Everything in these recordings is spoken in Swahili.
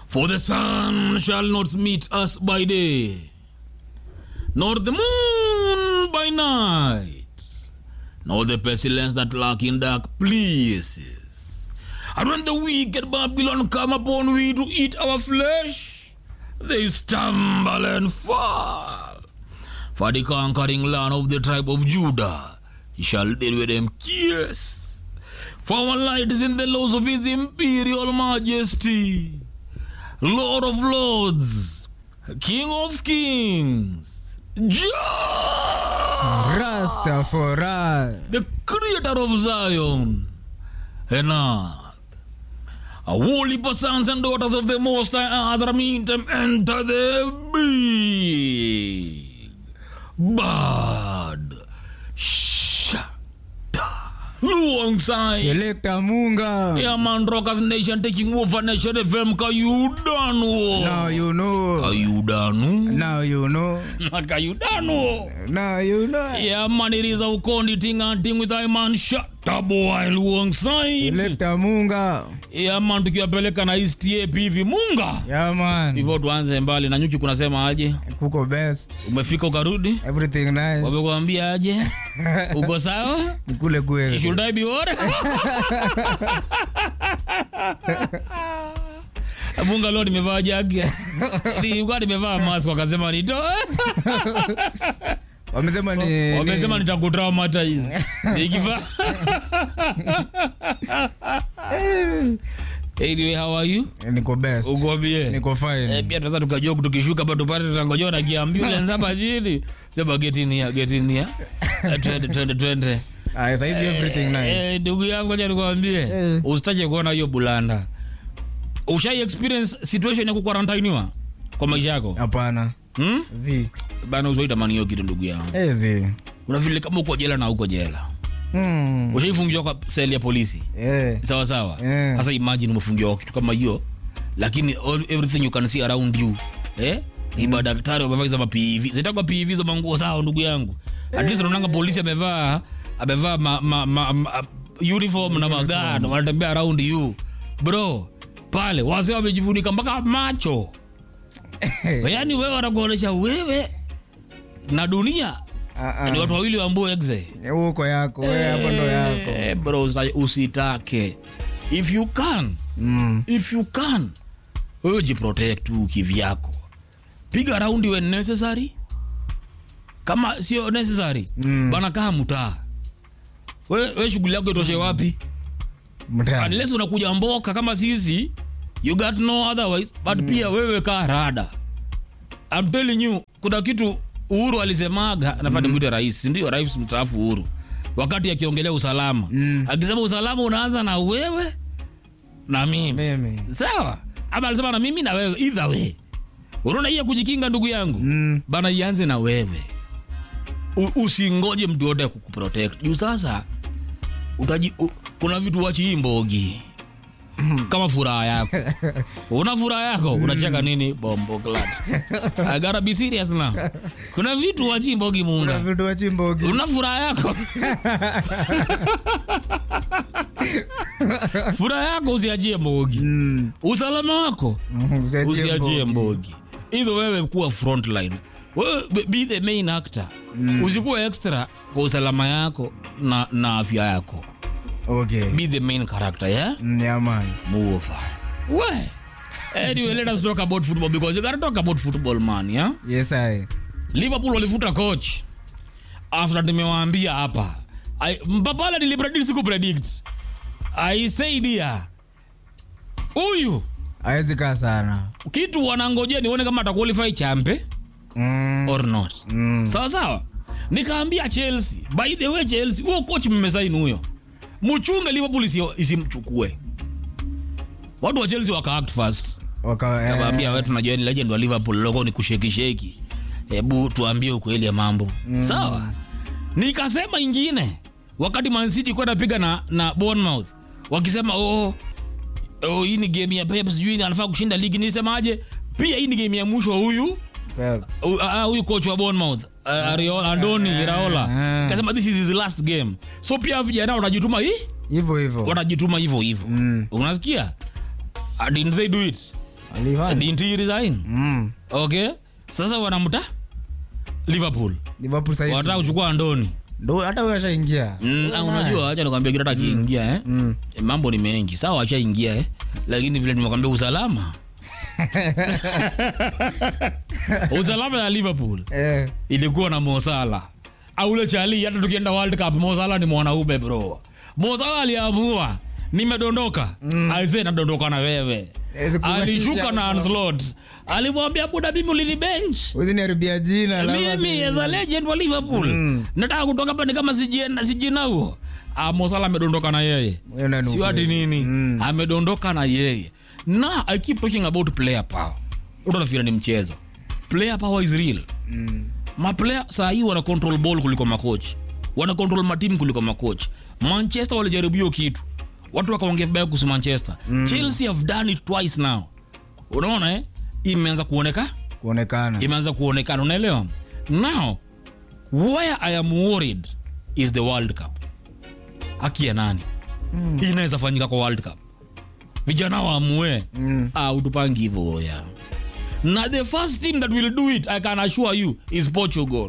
For the sun shall not meet us by day, nor the moon by night, nor the pestilence that lurk in dark places. And when the wicked Babylon come upon we to eat our flesh, they stumble and fall. For the conquering land of the tribe of Judah shall deal with them yes. For our light is in the laws of his imperial majesty, Lord of lords, King of kings, Jah, Rastafari. the creator of Zion and earth. A holy sons and daughters of the Most High Azra meet them enter the big bad shada luong sai. Selector Munga. Yeah, man, Rockers Nation taking over Nation FM. Kayudanu. Now you know. Kayudanu. Now you know. Kayudanu. Now you know. Yeah, man, it is a ukondi ting and ting with I man shut up boy luong sai. Selector Munga. Yeah, man, tukiwapeleka na East Ape hivi Munga. Yeah man. Hivyo tuanze mbali na nyuki kunasema aje? Kuko best. Umefika ukarudi? Everything nice. Wamekuambia aje? Uko sawa? Kule kweli. Should I be worried? Munga leo nimevaa jagi. Nilikuwa nimevaa mask wakasema nitoe. Wamesema ni Wamesema nitakutraumatize. Nikivaa. Anyway, how are you? ni- niko best. Uko bie? Niko Eh, fine. pia sasa tukajua tukishuka hapa tupate tutangojewa na kiambulance hapa chini. Sema get in here, get in here. Eh, Twende twende twende. Ah, saizi everything nice. Eh, ndugu yangu acha nikwambie Eh. usitache kuona hiyo bulanda ushai experience situation ya kukarantiniwa kwa maisha yako Hapana. hmm? Zi. bana uzoitamani hiyo kitu ndugu yangu Eh, zi. unavile kama uko jela na uko jela Hmm. ushaifungiwa kwa seli ya polisi Eh. sawa sawa Eh. sasa imagine umefungiwa kwa kitu kama hiyo lakini all, everything you can see around you eh ni madaktari wamevaa hizo mapivi zitakuwa pivi hizo manguo sawa ndugu yangu at least unaonanga polisi amevaa amevaa ma, ma, ma, ma, uniform na magano wanatembea around you bro pale wazee wamejifunika mpaka macho yaani wewe wanakuonyesha wewe na dunia Ah, ni ah. watu wawili wambue exe Huko yako. Wewe hapo ndo yako. Eh, bro usa- usitake if you can Mm. if you can wewe jiprotect tu kivyako piga raundi when necessary kama sio necessary Mm. bana kaa mutaa we, we shughuli yako itoshe wapi Mtaa. unless unakuja mboka kama sisi you got no otherwise but pia wewe kaa rada I'm telling you kuna kitu uhuru alisemaga nafaa nimwite rais ndio rais mstaafu uhuru wakati akiongelea usalama Mm. akisema usalama unaanza na wewe na mimi Mimi. sawa ama alisema na mimi na wewe either way unaona hiyo kujikinga ndugu yangu Mm. bana ianze na wewe U, usingoje mtu yote kukuprotect juu sasa utaji, u, kuna vitu wachi hii mbogi kama furaha yako una furaha yako unacheka nini bombo glad I gotta be serious now kuna vitu wachi mbogi Kuna munga vitu wa chimbogi. una furaha yako furaha yako usiachie mbogi Mm. usalama wako Mm, usiachie usiachie mbogi. mbogi hizo wewe kuwa frontline wewe be- be the main actor mm. usikuwa extra kwa usalama yako na, na afya yako Okay. be the main character yeah Mm, yeah, man. move we anyway let us talk about football because you gotta talk about football man yeah Yes, I. liverpool walifuta coach after nimewaambia hapa I- mpapala nilipredict siku predict i said here huyu Hawezi kaa sana. kitu wanangojea nione kama ataqualify champe Mm. or not Mm. sawa sawa nikaambia chelsea by the way chelsea huo coach mmesaini huyo mchunge liverpool isi- isimchukue watu wa chelsea wakaact first Waka- eh, kawaambia wewe tunajua ni legend wa liverpool loko ni kushekisheki hebu tuambie ukweli ya mambo mm. sawa nikasema ingine wakati mancity kuwa napiga na, na bournemouth wakisema oh, oh, hii ni game ya pep sijui anafaa kushinda ligi nisemaje pia hii ni game ya mwisho wa huyu Pep. Uh, ah, huyu coach wa Bournemouth uh, Ariola, Andoni Iraola ah. kasema this is his last game so pia vijana wanajituma hii hivyo hivyo wanajituma hivyo hivyo Mm. unasikia Ah, didn't they do it Alifanya. didn't he resign Mm. okay sasa wanamta liverpool Liverpool saizi. wanataka kuchukua andoni Ndo hata wewe ashaingia. Mm, ah, unajua acha nikwambia kitu hata akiingia eh. Mm. Eh, mambo ni mengi sawa ashaingia eh. lakini vile nimekwambia usalama usalama ya liverpool Eh. ilikuwa na mosala aule chali hata tukienda world cup mosala ni mwanaume bro mosala aliamua nimedondoka mm. aise nadondoka na wewe Hawezi kubadilisha alishuka na hapo. Anslot alimwambia buda mimi ulini bench Huwezi niharibia jina. labda mimi tu- as a legend wa liverpool Mm. nataka kutoka hapa ni kama sijina sijina huo Ah, mosala amedondoka na yeye Wewe nani sio ati ukweli? nini Mm. amedondoka na yeye na i keep talking about player power utanafira ni mchezo player power is real Mm. maplayer saa hii wana control ball kuliko makoch wana control matimu kuliko makoch manchester walijaribu hiyo kitu watu wakaongea vibaya kuhusu manchester mm. chelsea have done it twice now unaona eh? imeanza kuoneka Kuonekana. imeanza kuonekana unaelewa now where i am worried is the world cup haki ya nani mm. inaweza fanyika kwa world cup vijana waamue Mm. ah, utupangi hivyo ya na the first team that will do it i can assure you is portugal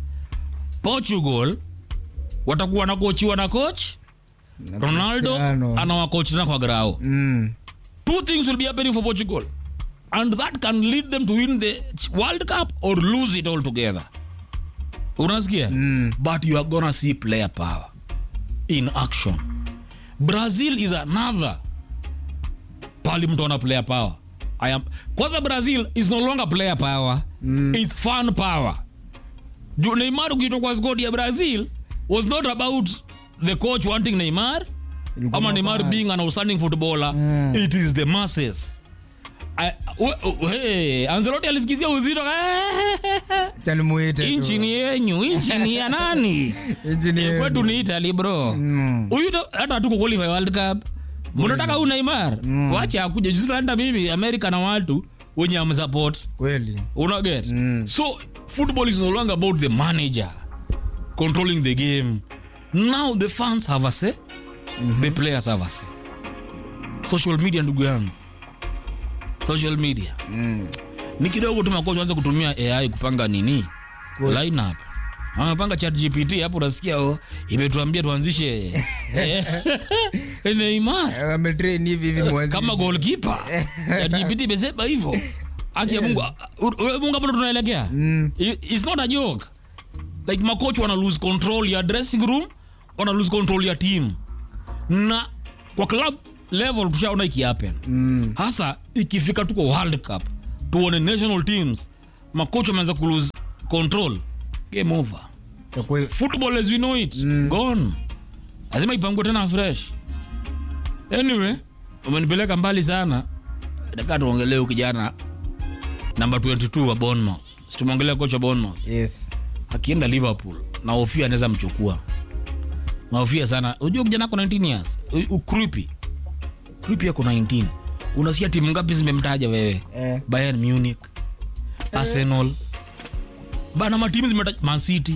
portugal watakuwa na kochiwa na coach Na ronaldo Cristiano. anawakochi na kwa grao Mm. two things will be happening for Portugal, and that can lead them to win the World Cup or lose it altogether. Unasikia? Mm. But you are gonna see player power in action. Brazil is another pali mtu ana player power. I am kwanza Brazil is no longer player power. Mm. It's fan power. Ju- Neymar ukitoka kwa squad ya Brazil was not about the coach wanting Neymar Ilikuwa ama Neymar mafans. being an outstanding footballer Mm. it is the masses I- we- we- hey, Ancelotti alisikizia uzito Acha nimuite tu. inchi ni yenyu inchi ni ya nani Inchi ni yenu. kwetu ni Italy bro Mm. huyu ndo- hata hatuko qualify world cup mnataka huyu Neymar wacha akuja juzi hata mimi America na watu wenye amsupport Kweli. una get Mm. so football is no longer about the manager controlling the game now the fans have a say the players have a say social media ndugu yangu social media Mm. ni kidogo tu makocha anza kutumia ai kupanga nini lineup amepanga chat gpt hapo unasikia oh, imetuambia tuanzishe eh, Neymar Eh, Ametrain hivi hivi mwanzi. kama goalkeeper ChatGPT imesema hivyo haki ya Mungu u- u- Mungu hapo ndo tunaelekea Mm. I- it's not a joke like makocha wana lose control ya dressing room wana lose control ya team na kwa club level tushaona ikihappen Mm. hasa ikifika tuko world cup tuone national teams makocha wameanza kulose control game over Kwa kweli. football as we know it Mm. gone lazima ipangwe tena fresh anyway umenipeleka mbali sana nataka tuongelee huyu kijana namba 22 wa Bournemouth Si tumeongelea kocha Bournemouth Yes. akienda Liverpool na hofia anaweza mchukua nahofia sana unajua kijana ako 19 years U- u- Creepy Creepy ako 19 unasikia timu ngapi zimemtaja wewe Eh. Bayern Munich Arsenal bana matimu zimetaja Man City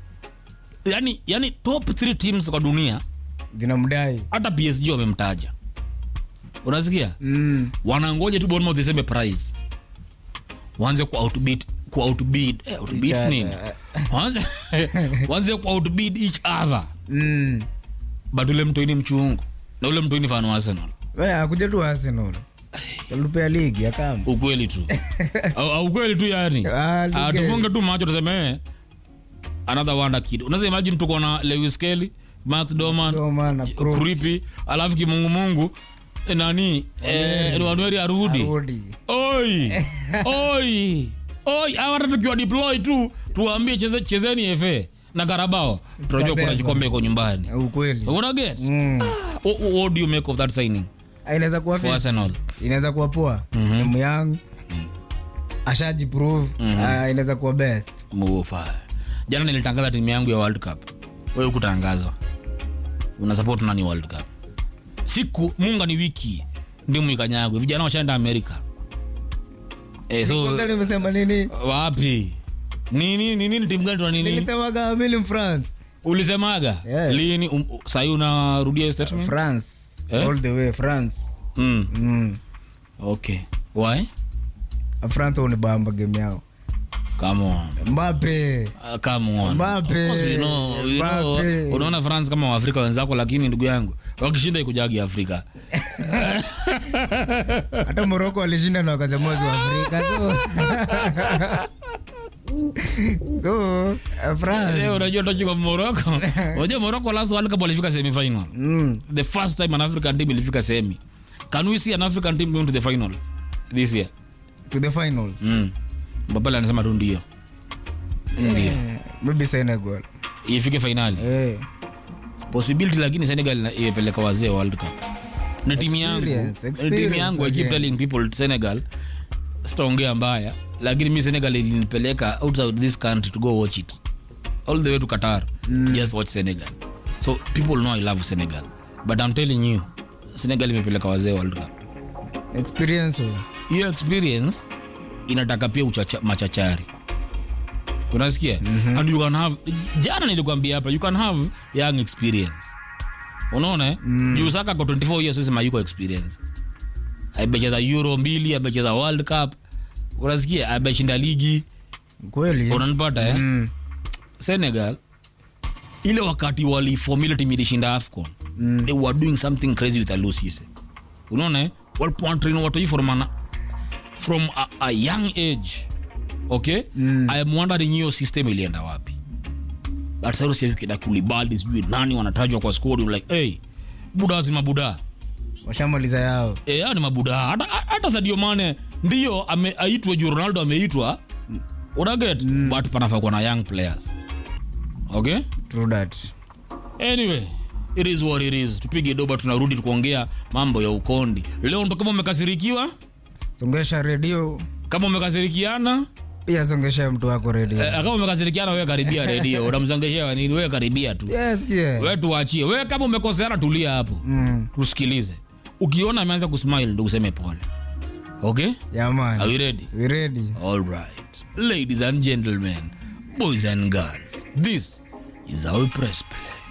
yani, yani top 3 teams kwa dunia Zinamdai. hata PSG wamemtaja unasikia Mm. wanangoja tu Bournemouth iseme price wanze ku outbid ku outbid eh, outbid Each other. nini wanze wanze ku outbid each other Mm. but ule mtoini mchungu na ule mtoini fan wa Arsenal Wewe akuja tu Arsenal. Kalupea ligi ya kama. ukweli tu au, au ukweli tu yani Ah, Ah, ligi. tufunge tu macho tuseme eh, another wonder kid unaweza imagine tuko na Lewis Kelly Matt Doman Ndio maana pro. Creepy alafu kimungumungu eh, nani eh, Wanweri arudi Arudi. oi oi oi hawa hata tukiwa deploy tu tuwaambie cheze, chezeni FA na Karabao tunajua kuna Tutabeba. kikombe iko nyumbani Ukweli. una get Mm. what, what do you make of that signing Ah, Inaweza kuwa for fit. Arsenal Inaweza kuwa poa. Ni young. Ashajiprove. Ah, inaweza kuwa best. Mufa. jana nilitangaza timu yangu ya world cup wewe kutangaza una support nani world cup siku munga ni wiki ndimu ikanyagwe vijana washaenda amerika eh, so Kwanza nimesema nini? wapi nini nini timu gani tuna nini Nilisemaga mimi ni France. ulisemaga Yeah. lini um, sahii unarudia hiyo statement France. Eh? All the way France. mm. Mm. okay why france unibamba game yao come on mbape Uh, come on. Mbappe. Of course we know, we know, Mbappe. unaona france kama waafrika wenzako lakini ndugu yangu wakishinda ikujagi afrika hata moroko walishinda na wakazamozi wa afrika so so uh, france Eh, unajua tochika moroko unajua moroko last world cup walifika semifinal mm. the first time an african team ilifika semi can we see an african team going to the final this year to the finals mm. mbapale anasema tu ndio ndio Eh, maybe senegal ifike finali eh. possibility lakini senegal ina- imepeleka wazee world cup ni timu yangu Experience, Ni timu experience yangu i keep again. telling people senegal sitaongea mbaya lakini mi senegal ilinipeleka outside this country to go watch it all the way to qatar just watch senegal so people know i love senegal but i'm telling you senegal imepeleka wazee world cup experience oh. hiyo experience inataka pia uchacha, machachari unasikia mm-hmm. and you can have jana nilikwambia hapa you can have young experience unaona eh? mm. juu saka kwa 24 years sema yuko experience amecheza euro mbili amecheza world cup unasikia ameshinda ligi kweli unanipata eh? mm. senegal ile wakati walifomile timu ilishinda afcon Mm. they were doing something crazy with alusise unaona eh? walikuwa wanatrain watu hii from, an, from a, a young age okay Mm. i am wondering hiyo system ilienda wapi but sasa sasa kina kulibali sijui nani wanatajwa kwa squad you're like hey buda si mabuda washamaliza yao eh hao ni mabuda hata hata Sadio Mane ndio ame- aitwe juu Ronaldo ameitwa unaget mm. but panafaa kuwa na young players okay true that anyway it is what it is tupige doba tunarudi tukuongea mambo ya ukondi leo ndo kama umekasirikiwa songesha redio kama umekasirikiana pia songesha mtu wako redio eh, kama umekasirikiana wewe karibia redio unamzongeshea nini wewe karibia tu yes, yeah. wewe tuachie wewe kama umekoseana tulia hapo mm. tusikilize ukiona ameanza kusmile ndo useme pole okay yeah, man. are you ready we ready all right ladies and gentlemen boys and girls this is our press play